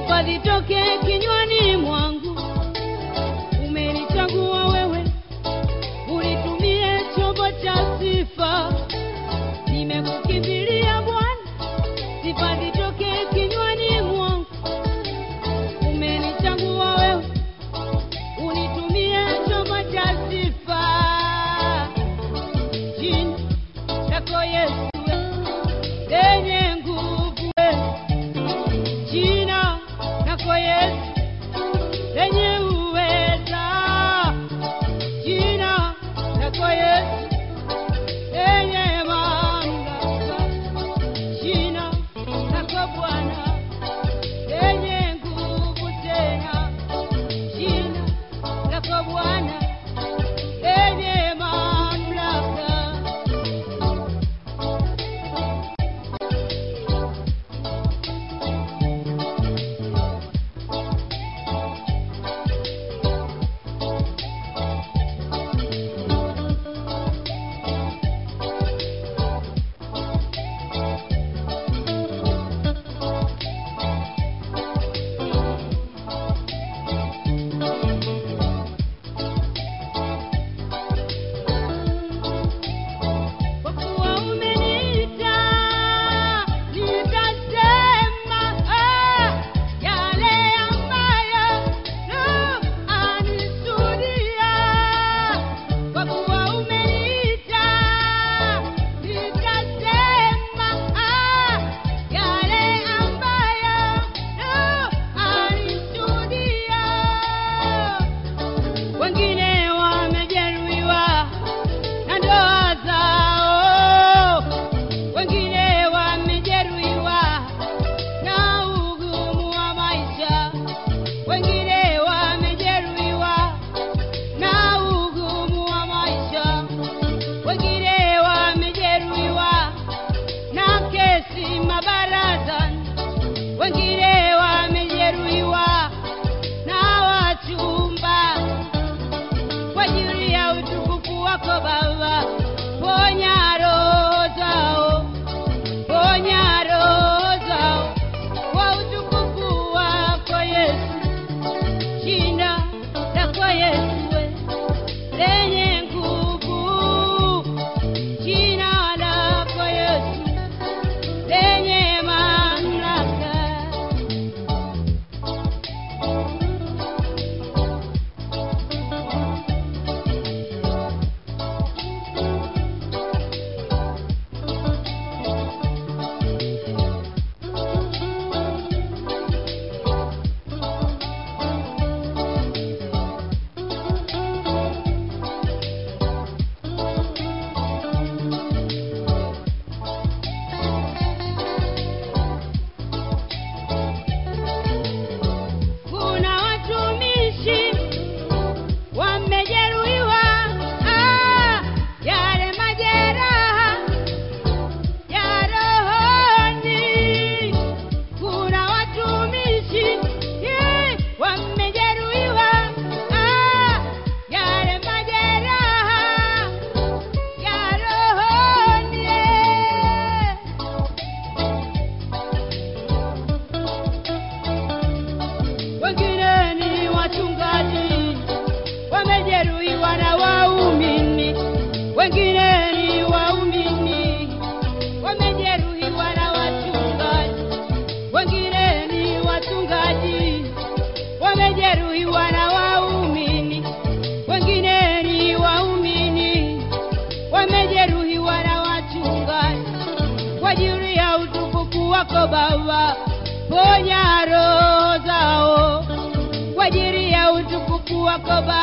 sifa zitoke kinywani mwangu. Umenichagua wewe, unitumie chombo cha sifa. Nimekukimbilia Bwana, sifa zitoke kinywani mwangu. Umenichagua wewe, unitumie chombo cha sifa. Jina lako Yesu lenye nguvu, jina lako Yesu lenye uweza, jina lako Yesu lenye mamlaka, jina lako Bwana lenye nguvu tena, jina lako Bwana lenye mamlaka. Kwa kuwa umeniita, nitasema ah, yale ambayo Roho anishuhudia. Kwa kuwa umeniita, nitasema ah, yale ambayo Roho anishuhudia. Wengine wamejeruhiwa na ndoa zao, wengine wamejeruhiwa na ugumu wa maisha, wengine wamejeruhiwa na ugumu wa maisha, wengine wamejeruhiwa na kesi mabarazani, wengine wamejeruhiwa na wachumba kwa ajili ya utukufu wako Baba, ponya roho zao, ponya roho zao kwa utukufu wako Yesu, jina lako Yesu we, lenye nguvu, jina lako Yesu lenye mamlaka. Kuna watumishi wamejeruhiwa, ah, yale majeraha ya rohoni. Kuna watumishi eh, wamejeruhiwa, ah, yale majeraha ya rohoni. eh. wengine ni wachungaji wamejeruhiwa na waumini, wengine ni waumini wamejeruhiwa na wachungaji, wengine ni wachungaji wamejeruhiwa na waumini, wengine ni waumini wamejeruhiwa na wachungaji kwa ajili ya utukufu wako Baba, ponya roho zao kwa ajili ya utukufu wako Baba.